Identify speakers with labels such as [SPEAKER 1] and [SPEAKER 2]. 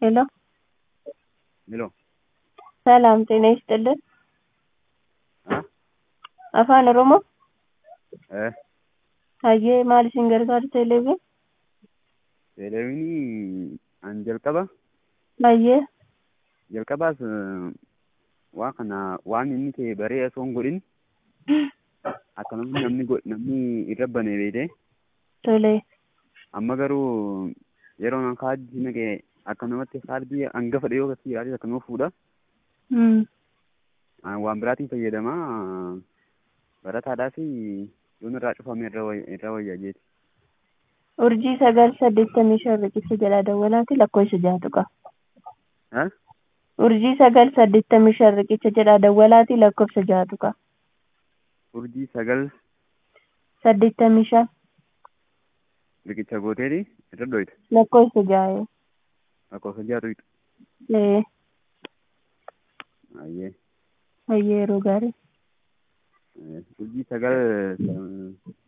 [SPEAKER 1] ሄሎ
[SPEAKER 2] ሄሎ
[SPEAKER 1] ሰላም ጤና ይስጥልን
[SPEAKER 2] አ
[SPEAKER 1] afaan oromoo
[SPEAKER 2] ee
[SPEAKER 1] hayyee maal isin gargaaru teleeviin
[SPEAKER 2] teleeviinii an jalqaba
[SPEAKER 1] hayyee
[SPEAKER 2] jalqabaas waa kana waan inni ta'e baree osoo hin godhin akkanuma namni go- namni irra banee beekee
[SPEAKER 1] tole
[SPEAKER 2] amma garuu yeroo an kaardii naqee akkanumatti kaardii hangafa dhiyoo gatii ilaalee akkanuma fuudha
[SPEAKER 1] Hmm.
[SPEAKER 2] An waan biraatiin fayyadamaa barataadhaaf yoon irraa cufame irra way- irra wayyaa jeeti.
[SPEAKER 1] urjii sagal saddeettamii shan riqicha jedha dawwalaati lakkoofsa jahatu qaba
[SPEAKER 2] Ha?
[SPEAKER 1] urjii sagal saddeettamii shan riqicha jedha dawwalaati lakkoofsa jahatu qaba
[SPEAKER 2] Urjii sagal
[SPEAKER 1] saddeettamii shan
[SPEAKER 2] riqicha gooteeti irra dhoyita.
[SPEAKER 1] lakkoofsa jahee
[SPEAKER 2] Lakkoofsa jaatu
[SPEAKER 1] ee
[SPEAKER 2] Ayyee.
[SPEAKER 1] hayyee yeroo gaarii
[SPEAKER 2] Urjii sagal